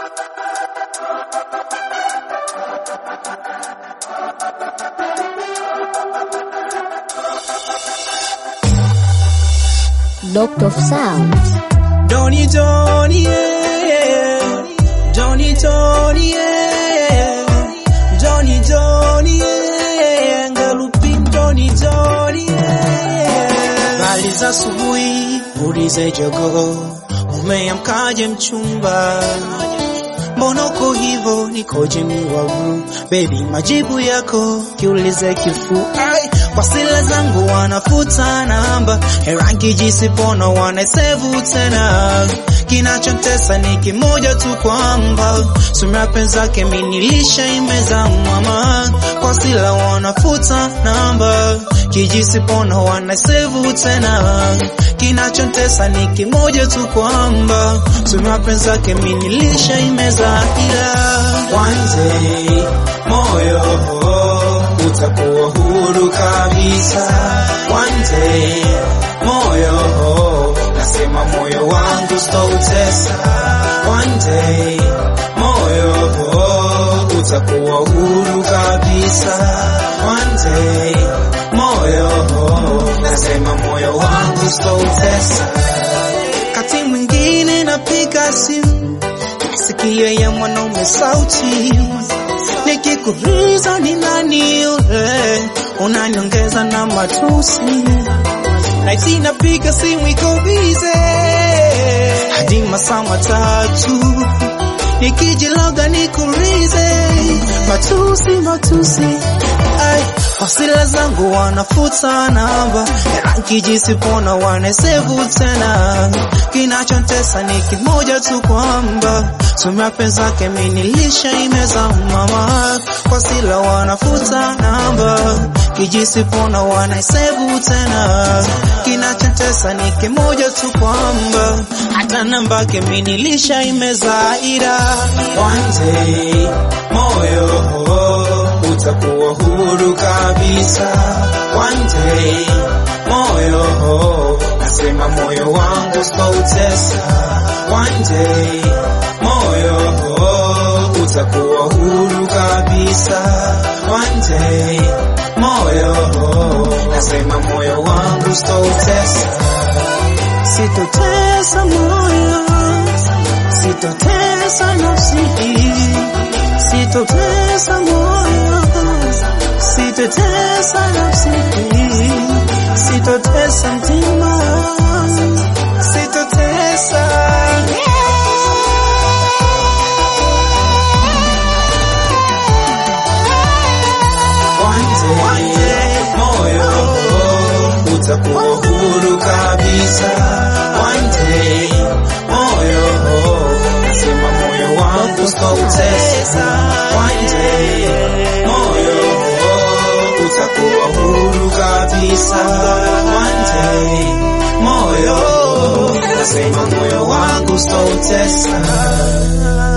Locked of Sound. Donny Donny, yeah. Donny Donny, yeah. Donny Donny, yeah. Ngalupin Donny Donny, yeah. Bali za asubuhi ulize jogoo, umeamkaje mchumba? Mbona uko hivo, nikoje miwavu? Baby, majibu yako kiulize kifua Ai, kwa sila zangu wanafuta namba, rangi jisipona wanaisevu tena. Kinachotesa ni kimoja tu kwamba sura penzake minilisha imeza mama, kwa sila wanafuta namba, kijisipona wanaisevu tena. Kinachotesa ni kimoja tu kwamba sura penzake minilisha imeza ila one day moyo utakuwa huru kabisa. One day moyo, nasema moyo wangu sitautesa. One day moyo utakuwa huru kabisa. One day moyo, nasema moyo wangu sitautesa. Kati mwingine napiga simu sikio ya mwanaume sauti nikikuuliza ni nani yule, unaniongeza na matusi, naiti napiga simu iko bize hadi masaa matatu, nikijiloga nikuulize matusi matusi, ai wasila zangu wanafuta namba, kijisipona wanasevu tena. Kinachotesa ni kimoja tu kwamba sura penzake minilisha imeza mama, wasila wanafuta namba, kijisipona wanasevu tena. Kinachotesa ni kimoja tu kwamba hata namba ke minilisha imeza ira one day moyo utakuwa huru kabisa. One day moyo, nasema moyo wangu sitautesa. One day moyo utakuwa huru kabisa. One day moyo, nasema moyo wangu sitautesa. Sitotesa moyo, sitotesa nafsi sitotesa moyo, sitotesa nafsi, sitotesa mtima, sitotesa One day, moyo utakuwa huru kabisa. One day, moyo nasema moyo wangu sitautesa. One day, moyo utakuwa huru kabisa. One day, moyo nasema moyo wangu sitautesa.